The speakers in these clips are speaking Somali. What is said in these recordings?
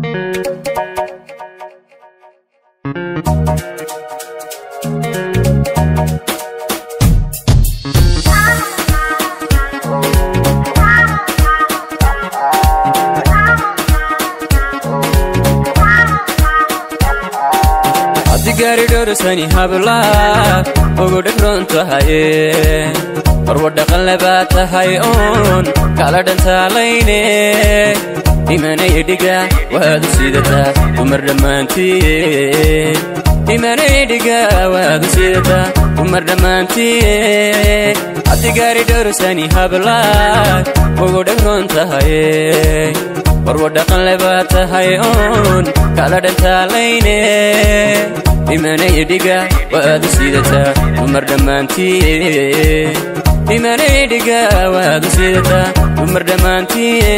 gaari dhowrsani hablaad ugu dhibroon tahaye marwa dhaqanle baa tahay oon kala dhantaalayne imanay dhiga waad u sidataa dumar dhammaantiye imanay dhiga waad u sidataa dumar dhammaantiye haddi gaari dhowrsani hablaad ugu dhibroon tahaye marwa dhaqanle baa tahay oon kala dhantaalayne imanay dhiga waad u sidataa dumar dhammaantiye imanay dhiga waad u sidataa dumar dhammaantiye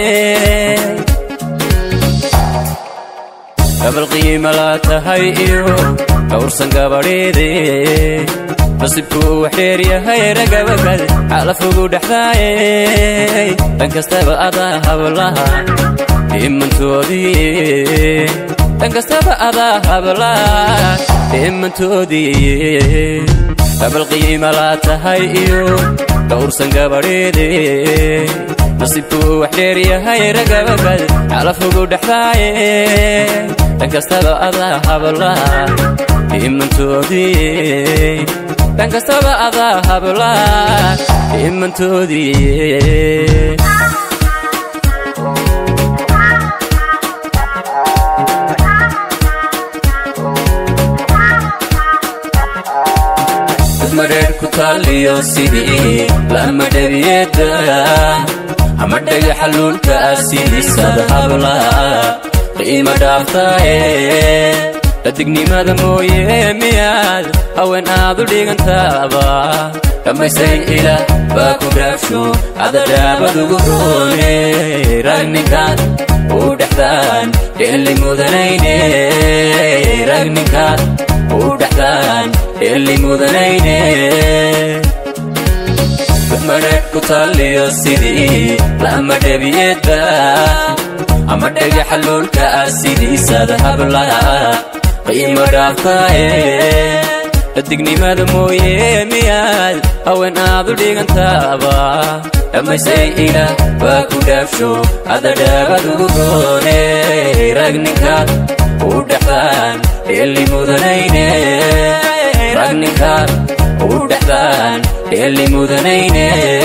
gabal qiima laa tahay iyo dhowrsan gabadheede nasibkuu wax dheer yahay ragabakad xalafugu dhexdaaye dhan kastaba adaa hablaha dhimantoodii dhan kastaba adaa hablaha dhimantoodii gabal qiima laa tahay iyo dhowrsan gabadheede nasibkuu wax dheer yahay ragabakad xalafugu dhexdaaye dhan kastaba adaa hablaha dhimantoodii dhan kastaba adaa hablaha dhimantoodii madheer ku taaliyo sidii lama dhabiyeda ama dhagaxa luulka ah sidiisada habla qiima dhaaftaaye dhadignimada mooye miyaad haween aad u dhigantaaba dhammaystay ilaah baa ku dhaafsho adadhaabadugu roone ragninkaad u dhexdaan dheelli mudanayne ragninkaad u dhexdaan dheelli mudanayne madheer ku taaliyo sidii lama dhabiyeda ama dhagaxa luulka ah sidiisada hablaha qiimo dhaaftaaye dhadignimada mooye miyaad haween aad u dhigantaaba dhammaystay ilaah baa ku dhaafsho adadhaabadugu roone ragninkaad u dhexdaan dheelli mudanayne ragninkaad u dhexdaan dheelli mudanayne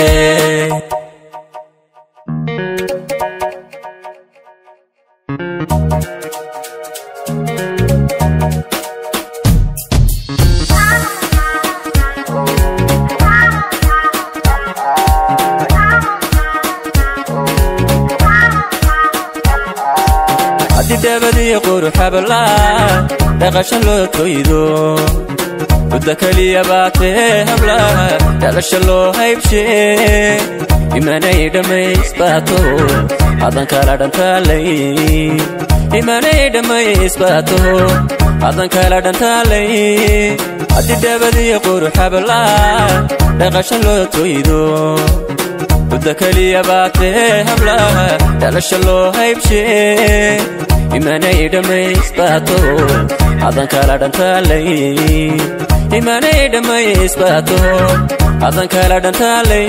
haddidhabadii quruxablaa dhaqasha loo toydo mudda keliya baatee hablaha dhalasha loo haybshee imanay dhammaysbaato hadan kala dhantaalay imanay dhammaysbaato hadan kala dhantaalay haddidhabadii quruxablaa dhaqasha loo toydo mudda keliya baatee hablaha dhalasha loo haybshee imanay dhammaysbaato hadan kala dhantaalay imanay dhammaysbaato hadan kala dhantaalay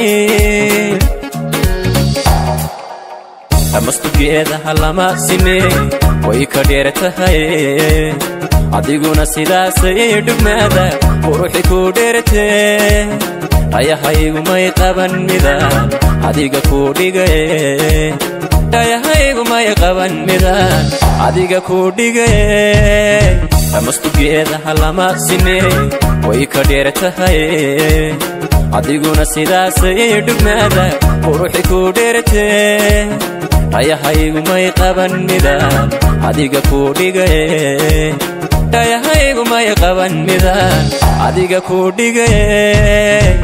amastugeedaha lama sine way ka dheer tahay adiguna sidaasay dhugmaada quruxi ku dheertee dhayahaygu may qaban midaan adiga ku dhigaye dhayahaygu may qaban midaan adiga ku dhigaye amastugeedaha lama sine way ka dheer tahay adiguna sidaasay dhugmaada quruxi ku dheertee dhayahaygu may qaban midaan adiga ku dhigaye dhayahaygu may qaban midaan adiga ku dhigaye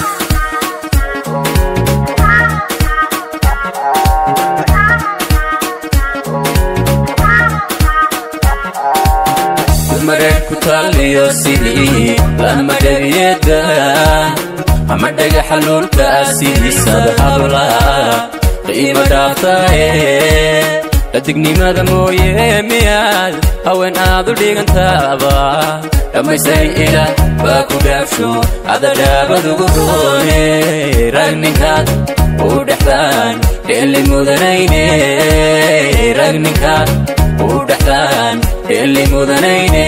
madheer ku taaliyo sidii lama dhabiyeda ama dhagaxa luulka ah sidiisada hablaha qiima dhaaftaaye dhadignimada mooye miyaad haween aad u dhigantaaba dhammaystay ilaah baa ku dhaafsho adadhaabadugu roone rag ninkaad u dhexdaan dheelli mudanayne rag ninkaad u dhexdaan dheelli mudanayne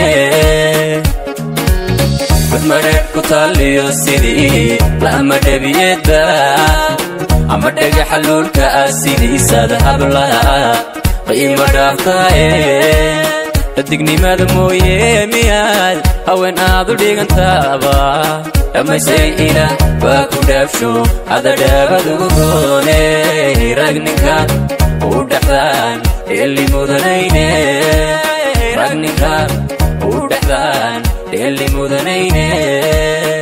badmadheedh ku taaliyo sidii lama dhebiyeedba ama dhagaxa luulka ah sidiisada hablaha qiimo dhaaftaaye dhadignimada mooye miyaad haween aad u dhigantaaba dhammaystay ilaah baa ku dhaafsho adadhaabadugu roone rag ninkaad u dhexdaan dheelli mudanayne rag ninkaad u dhexdaan dheelli mudanayne